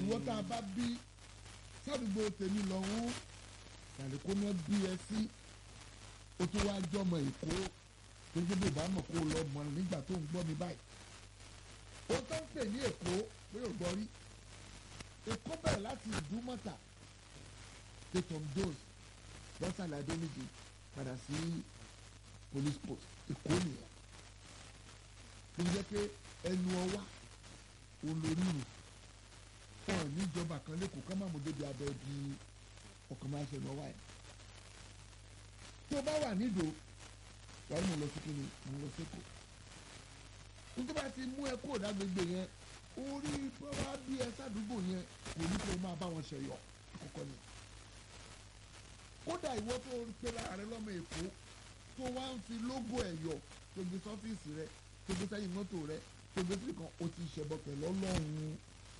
ìwọ tá a bá bí sádùúgbò tèmi lọ́hún tàbí kó ná bí ẹ sí ó tún wá jọmọ èkó gbogbo bó bá mọ̀ kó lọ mọ̀ nígbà tó ń gbọ́ mi báyìí ó tó ń pè ní èkó pé ò gbọ́ rí èkó bẹ̀rẹ̀ láti ìdúmọ̀tà tètòm dose bọ́sàlẹ̀ adéníjì padà sí police post èkó nìyẹn ló ń jẹ́ pé ẹnu ọwá olórí rò wọn níjọba kan lẹ́kọ̀ọ́ ká má mú débi abẹ́ di ọkàn máa ṣe lọ́wọ́ ẹ̀ tó bá wà nídòó wàá mú lọ sí kíni mú lọ sí kò nítorí bá ti mú ẹ kó dágbègbè yẹn orí bọ́lá bí ẹ sádùúgbò yẹn kò ní kó máa bá wọn ṣẹyọ àkọ́kọ́ ni kódà ìwọ tó pe lára rẹ lọ́mọ èkó tó wá ń fi lógò ẹ̀yọ̀ tó gbé sọ́fíìsì rẹ tó gbé sẹ́yìn mọ́tò rẹ tó gbé sí kan o ti ṣẹbọ pẹ̀lú ọlọ́run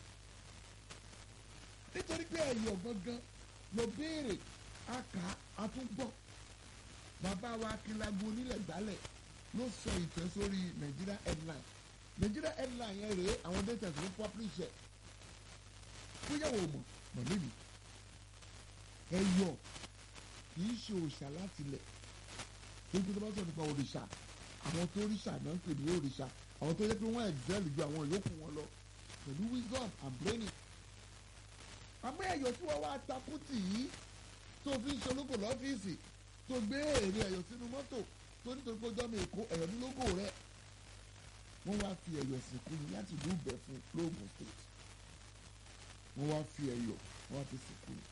nítorí pé ẹ̀yọ̀ gangan ló béèrè aka àtúgbọ̀ bàbá wa akínlágbó onílẹ̀ gbálẹ̀ ló sọ ìtẹ́ sórí Nigeria headline Nigeria headline yẹn rèé àwọn data ló publish ẹ̀ fúyàwó mọ̀ mọ̀ níbi ẹ̀yọ̀ kìí ṣe òòṣà láti lẹ̀ nígbà tó bá sọ nípa òrìṣà àwọn tó ríṣà náà ń pè ní òrìṣà àwọn tó yẹ pé wọ́n excel ju àwọn yòókù wọn lọ pẹ̀lú wisdom and braining àmọ́ ẹ̀yọ̀ tí wọ́n wá takú tì í tó fi ń ṣológo lọ́fíìsì tó gbé èrè ẹ̀yọ̀ sínú mọ́tò tó nítorí pé ọjọ́ mi èkó ẹ̀yọ̀ ní lógò rẹ̀ wọ́n wá fi ẹ̀yọ̀ sìnkú ni láti ìlú ìbẹ̀fún lóògùn state wọ́n wá fi ẹ̀yọ̀ wọ́n wá fi sìnkú ni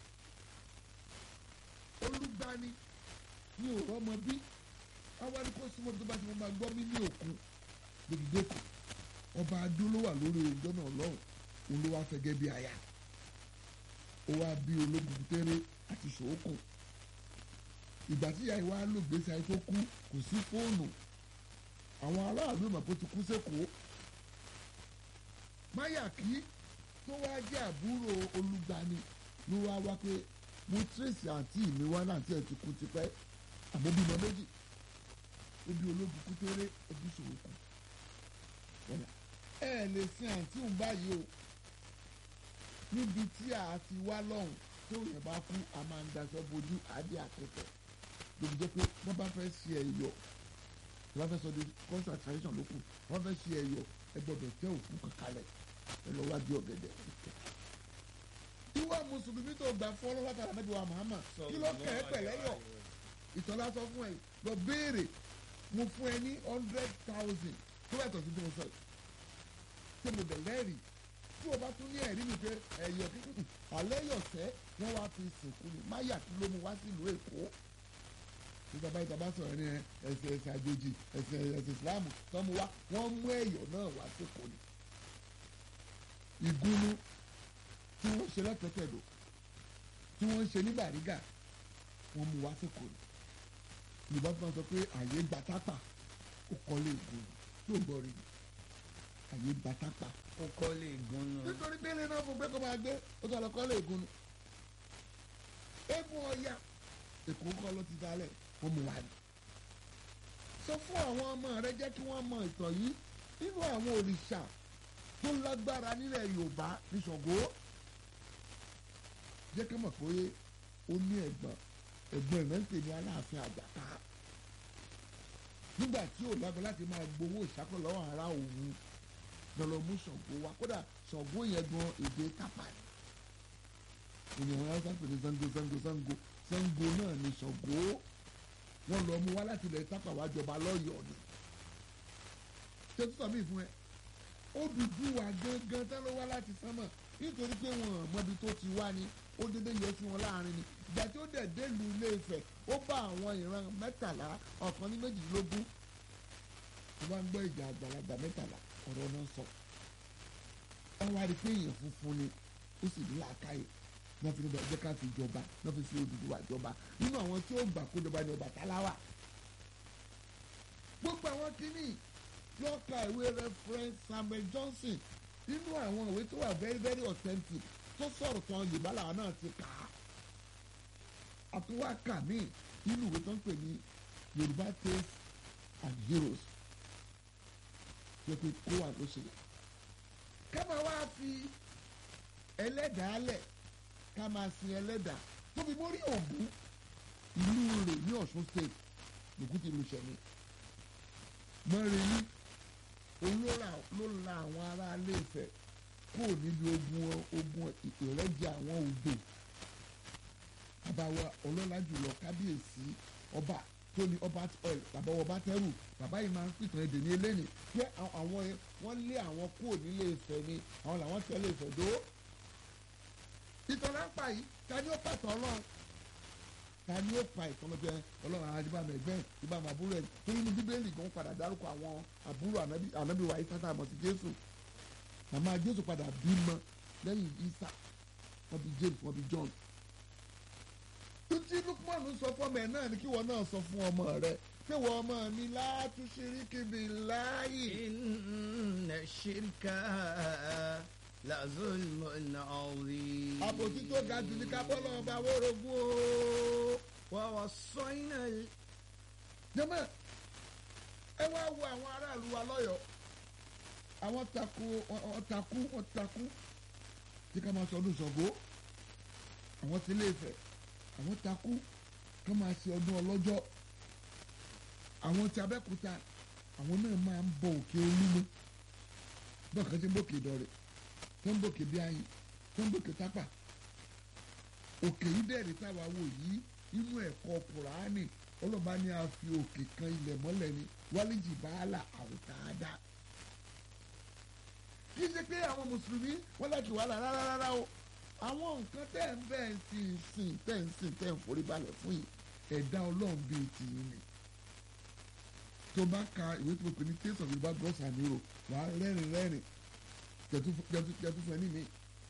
olùgbani ní òrò ọmọ bí àwọn ẹni kó súnmọ́ tó bá ti mọ́ máa gbọ́ mí ní òkun gbèdéko ọba adó ló wà lórí ìjọ náà lọ́hùn òun ló wá fẹ́ gẹ́ bí aya ó wá bí ológun tẹ́rẹ́ àti ṣòókùn ìgbà tí ìyá ìwà lò gbèsè ayé tó kú kò sí fóònù àwọn aráàlú ìmọ̀ pé ó ti kú sẹ́kọ̀ọ́ máyàkí tó wá jẹ́ àbúrò olùgbani ló wá wá pé mo tírèsì àǹtí mi wá náà tí ẹ ti kú tipẹ́ àmọ́ bímọ méjì ebi ológun kú tẹ́rẹ́ ebi ṣòókùn ẹ lè sin àǹtí òun báyìí o níbi tí a ti wá lọ́hùn tó yẹn bá kú a máa ń daṣọ bojú àdé àkẹtẹ lóbi jẹ́ pé wọ́n bá fẹ́ ṣe ẹ̀yọ̀ wọ́n fẹ́ sọ di concert tradition ló kù wọ́n fẹ́ ṣe ẹ̀yọ̀ ẹ gbọ́dọ̀ tẹ òkú kankalẹ̀ ẹ lọ wájú ọ̀gẹ̀dẹ̀. ìwà mùsùlùmí tó gbà fún ọlọ́wọ́ tàbí ànábì wa Muhammad kí ló kẹ́ ẹ pẹ̀lẹ́ yọ̀ ìtọ́lá sọ fún ẹ lọ béèrè mo fún ẹ ní hundred thousand tó bá tọ̀ sí bí mo sọ yìí ṣé mo bẹ̀ lẹ́rìí tí o bá tún ní ẹ̀rí mi pé ẹ̀yọ̀ kíkún alẹ́ yọ̀sẹ́ wọ́n wá fi sìnkú ni máyà kí ló mu wá sílùú èkó nígbà báyìí tàbá sọ̀rọ̀ ní ẹsẹ̀ ẹsẹ̀ àjòjì ẹsẹ̀ ẹsẹ̀ ìsìláàmù tọ́mu wá wọ́n mú ẹ̀yọ̀ náà wá sékòó ni. ìgúnnu tí wọ́n ṣe lọ́tẹ̀tẹ̀dọ̀ tí wọ́n ṣe ní bàrígà wọ́n mú wá sékòó ni. yorùbá tó máa sọ pé àyè gbatápà ó kọ́lé ìgúnnu tó gbọ́ rí ni àyè gbatápà ó kọ́ lè gun nù. nítorí bẹ́lẹ̀ náà fún pé kó máa gbé ó tọ́ lọ kọ́ lè gun. eégún ọya èkó kọ́ ló ti dalẹ̀ ó mú wa ni. sọ fún àwọn ọmọ rẹ jẹ́ kí wọ́n mọ ìtàn yìí nínú àwọn òrìṣà tó lágbára nílẹ̀ Yorùbá ní Ṣàngó. jẹ́ kí wọ́n mọ̀ pé ó ní ẹ̀gbọ́n ẹ̀gbọ́n rẹ̀ ń pè ní Aláàfin Àjàká. nígbà tí ò lágbára láti máa gbowó ìṣàkó lọ́wọ́ ara òun lọlọ mú Ṣàngó wa kódà Ṣàngó yẹn gan èdè tápà ni ènìyàn wọn sáà pè ní Ṣàngó Ṣàngó Ṣàngó Ṣàngó náà ni Ṣàngó wọn lọ mú wá láti ilẹ̀ tápà wá jọba lọ́yọ̀ọ́ ni ṣé tó sàmì fún ẹ ó dúdú wa gangan tán ló wá láti sánmọ̀ nítorí pé wọn mọbi tó ti wá ni ó dédé yẹ sí wọn láàrin ni ìgbà tí ó dẹ̀ délùú Ilé Ifẹ̀ ó bá àwọn ìran mẹ́tàlá ọ̀kan ní méjìlélógún tó bá ń gbọ́ ìjà àgbàlagbà mẹ́tàlá ọ̀rọ̀ náà sọ. wọ́n wá rí pé èèyàn funfun ni ó sì ní làákàyè náà fi ní bẹ́ẹ̀ jẹ́ ká fi jọba náà fi fi Odùduwà jọba nínú àwọn tí ó gbà kó jọba ní Ọbàtálá wà. gbogbo àwọn kìíní yóò ka ìwé reference Samuel Johnson nínú àwọn ìwé tó wà very very authentic tó sọ̀rọ̀ tán Yorùbá làwọn náà ti kà á. àtúwákà míì nínú ìwé tó ń pè ní Yorùbá tales and heroes jẹ́ pé kó wà ló ṣe. ká máa wá fi ẹlẹ́dàá lẹ̀ ká máa sin ẹlẹ́dàá tóbi mórí ògún ìlú rẹ̀ ní ọ̀ṣun state lògùn ti lu sẹ̀mí mọ́rẹ́lí olóra ló la àwọn ará ilé Ifẹ̀ kó níbi ogun ogun ìrẹ́jẹ àwọn ògbè àbáwọ ọlọ́lá jùlọ kábíyèsí ọba tó ní ọba bàbá ọba tẹ́rù bàbá yìí máa ń pìtàn èdè ní eléyìí pé àwọn wọ́n lé àwọn kúrò nílé Ifẹ̀ ni àwọn làwọn tẹ̀lé Ifẹ̀ dó ìtàn lápá yìí ta ni ó pàtàn ọlọ́run ta ni ó pa ìtàn lọ́jọ́ ọlọ́run àwọn adébàmọ̀ ẹgbẹ́ ìbámu àbúrò ẹ̀ torí ní bíbélì gan padà dárúkọ àwọn àbúrò ànábì wa Ìsá tá a mọ̀ sí Jésù màmá Jésù padà bímọ lẹ́yìn Ìsá wọ́n bí James wọ́n bí John tuntun Lukman sọ fọmọ ẹ náà ni kí wọn náà sọ fún ọmọ rẹ pé wọn ọmọ mi látú ṣíríkì billahi. inna shirka la zulmun azim. àbòsí tó ga jù ní ká bọ́lá ọba wórogún o. wa wassayna. jẹ́mọ̀ ẹ wá wo àwọn aráàlú wa lọ́yọ̀ọ́ àwọn takú wọ́n takú wọ́n takú tí ká máa sọ ọdún Ṣàngó àwọn tí Ilé Ifẹ̀ àwọn takú ká máa ṣe ọdún ọlọ́jọ́ àwọn tí Abẹ́òkúta àwọn náà máa ń bọ òkè Olúmọ bọ́ọ̀ kan ṣe ń bòkè Ìdọ̀rẹ̀ tó ń bòkè Bíáyìn tó ń bòkè Tápà òkè yìí dẹ̀rẹ̀ táwa wò yìí inú ẹ̀kọ́ Kùránì ọlọ́ba ní a fi òkè kan ilẹ̀ mọ́lẹ̀ ni wálíjì bàálà àwòtáadá kì í ṣe pé àwọn mùsùlùmí wọ́n láti wàhálà rárá rárá o àwọn nǹkan tẹ́ ń bẹ́ẹ̀ sì ń sìn tẹ́ ń sìn tẹ́ ń forí balẹ̀ fún yìí ẹ̀dá ọlọ́run bíi tìyín ni tó bá ka ìwé tó pè ní taste of Yorùbá gross and euro wàá rẹ́rìn rẹ́rìn jẹ́tú fún ẹni mi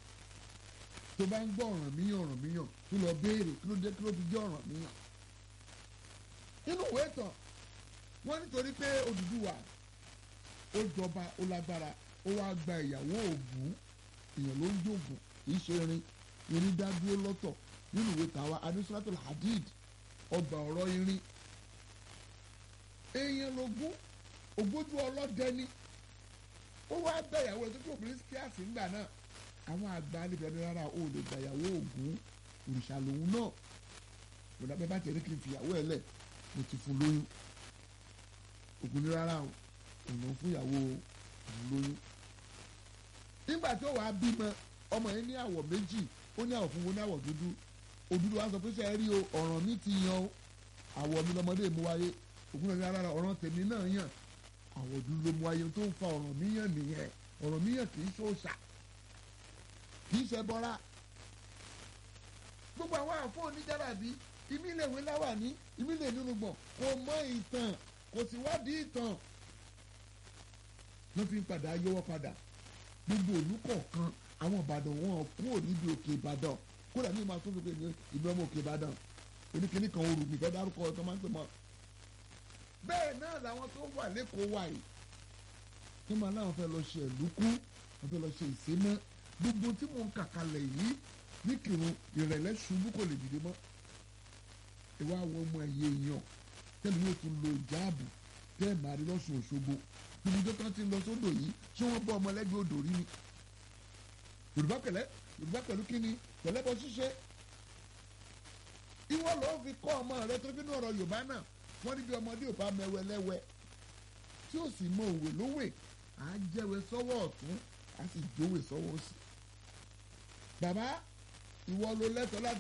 tó bá ń gbọ́ ọ̀ràn míyàn ọ̀ràn míyàn tó lọ béèrè kí ló dé kí ló fi jẹ́ ọ̀ràn míyàn nínú ìwé ìtàn wọ́n nítorí pé Odùduwà ó jọba ó lágbára ó wá gba ìyàwó Ògún èèyàn ló ń jògùn kì í ṣe irin irin dá dúró lọ́tọ̀ nínú ìwé tàwa adusulatul hadid ọgbà ọ̀rọ̀ irin èèyàn lógún ògbójú ọlọ́dẹ ni ó wá gba ìyàwó rẹ̀ tó tó obìnrin kíáàsì ńgbà náà àwọn àgbà níbi ẹni rárá ó lè gba ìyàwó Ògún òrìṣà lòun náà kò dábẹ́ bá tẹ̀lé kí n fi ìyàwó ẹ̀ lẹ̀ mo ti fún lóyún Ògún ní rárá o òun ló ń fún ìyàwó òun lóyún nígbà tí ó wàá bímọ ọmọ yẹn ní àwọ̀ méjì ó ní àwọ̀ funfun ní àwọ̀ dúdú òdúdú wa sọ pé ṣe é rí o ọ̀ràn mi ti yan o àwọ̀ mi lọmọdé mú wáyé Ògún náà ní rárá ọ̀ràn tèmi náà yàn àwọ̀ dúdú ló mú wáyé tó ń fa ọ̀ràn mi yàn nìyẹn ọ̀ràn mi yàn kì í ṣòṣà kì í ṣe bọ́ra gbogbo àwọn àfọ oníjàràbí ìmílẹ̀wé láwà ní ìmílẹ̀ nínú gbọ̀n kò mọ ìtàn kò sì wádìí ìtàn ló fi ń padà yọwọ́ padà gbogbo òlú kọ̀ọ̀kan àwọn ìbàdàn wọn kúrò níbi òkè ìbàdàn kódà ní ìmọ̀ àtúntò pé ìlú ọmọ òkè ìbàdàn oníkíní kan orù nìkan dárúkọ ọ̀tọ́ máa ń pè mọ́. bẹ́ẹ̀ náà làwọn tó wà lẹ́kọ̀ọ́ wà yìí tó máa láwọn fẹ́ lọ ṣe ẹ̀lúkú wọ́n fẹ́ lọ ṣe ìsémọ́ gbogbo tí mò ń kàkalẹ̀ yìí ní kírun ìrẹ̀lẹ̀ ṣubú kò lè dìde mọ́. ìwà àwọn ọmọ ẹ̀yẹ èèyàn tẹ́lẹ̀ yóò tún lo ìjáàbù tẹ́ẹ̀ máa rí lọ́sùn òṣogbo gbogbo tó ti lọ sódò yìí ṣé wọ́n bọ́ ọmọlẹ́gbẹ́ odò rí ni yorùbá pẹ̀lẹ́ yorùbá pẹ̀lú kíni pẹ̀lẹ́ bọ́ ṣíṣe ìwọ ló fi kọ́ ọmọ rẹ tó bínú ọ̀rọ̀ yorùbá náà wọ́n ní bí ọmọdé ò bá mẹwẹ lẹ́wẹ́ tí ó sì mọ òwe lówè á jẹ́wé sọ́wọ́ ọ̀tún á sì jówè sọ́wọ́ òsì bàbá ìwọ ló lẹ́tọ̀ọ́ láti